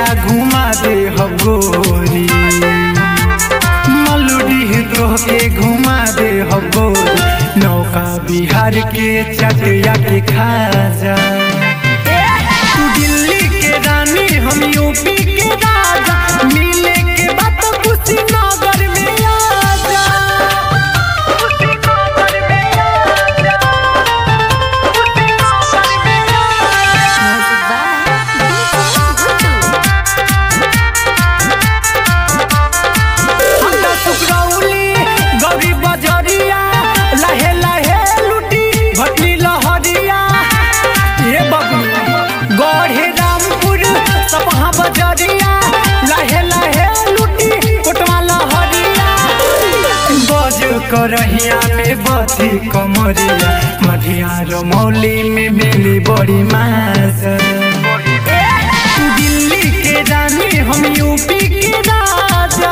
घुमा दे हम गोरी मलुडी दोह के घुमा दे हम गोरी नौका बिहार के चटिया के खाजा तू दिल्ली के रानी हम यूपी के राजा मिले के बात कुशीनगर में आजा कुशीनगर में आजा कुशीनगर में आजा हमरा सुकरौली गौरी बजरिया लहे लहे लुटी भटनी लहरिया ये बबू गढ़े रामपुर सपहा बजरिया लहे लहे लुटी कोटवा लहरिया बज करहिया में बथी कमरिया मधिया रमौली में मिली बड़ी मास दिल्ली के रानी हम यूपी के राजा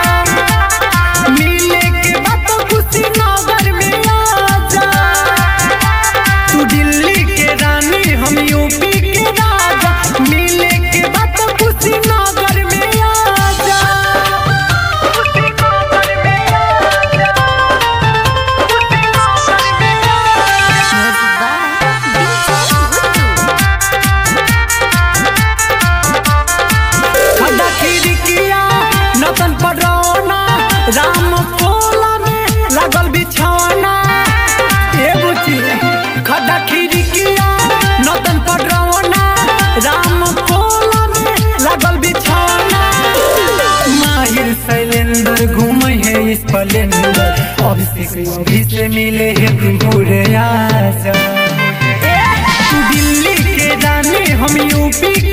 मिले के बात कुशीनगर में आजा तू दिल्ली के रानी हम यूपी के राजा मिले के बात कुशीनगर में आजा कुशीनगर में आजा कुशीनगर में आजा खड्डा खिड़किया नतन पडरौना राम कोला में लागल बिछौना ए बुची खड्डा खिड़किया नतन पडरौना राम कोला में लागल बिछौना माहिर शैलेंद्र घूमे है स्प्लेंडर अभिषेक अभी से मिले है पूरे आजा तू दिल्ली के रानी हम यूपी